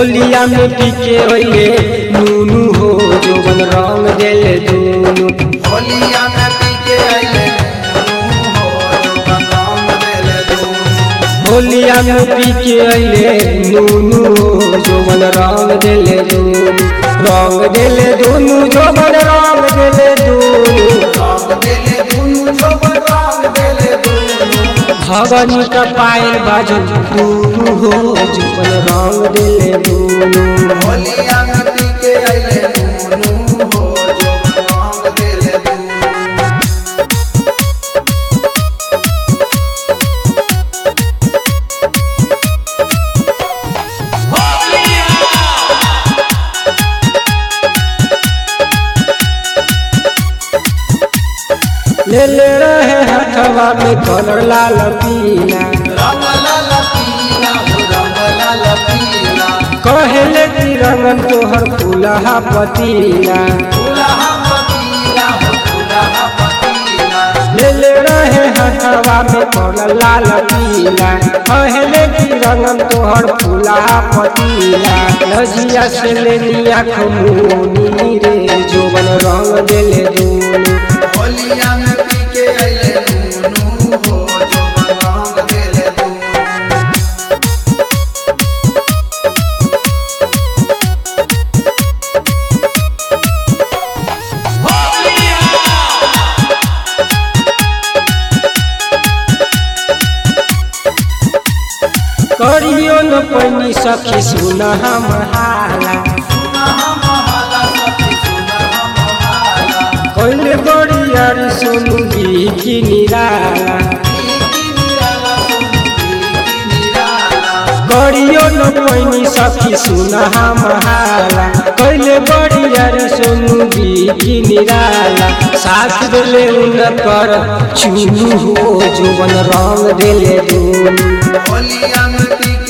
होलिया में पीके होइले नूनू हो जोबन रंग देले दूनू होलिया में पीके आइले नूनू हो जोबन रंग देले दूनू होलिया में पीके अइले नूनू हो जोबन रंग देले दूनू रंग देले दूनू जोबन रंग देले दूनू रंग देले दूनू जोबन रंग देले दूनू भगनी का पायल बाजन दूनू हो जोबन रंग देले दूनू होलिया में पीके आइले नूनू हो जोबन रंग देले दूनू ले ले रहे हथवा में कलर लाल पीला रंग लाल पीला हो रंग लाल पीला कहेले कि रंगन तोहर फूलहा पतीला फूलहा पतीला हो फूलहा पतीला ले ले रहे हथवा में कलर लाल पीला कहेले कि रंगन तोहर फूलहा पतीला नजिया से ले लिया खमोनी रे जोबन रंग देले दूनी होलिया में पीके आइले नूनू हो जोबन रंग देले दूनू करियो न पैनी सखी सुन हम हाला कैले बड़ियारी सुनु की निराला करियो न पैनी सखी सुन हम हाला कैले बड़ियारी सुनु की निराला साथ देले उन कर चुनु हो जोबन रंग देले दूनी होलिया में पीके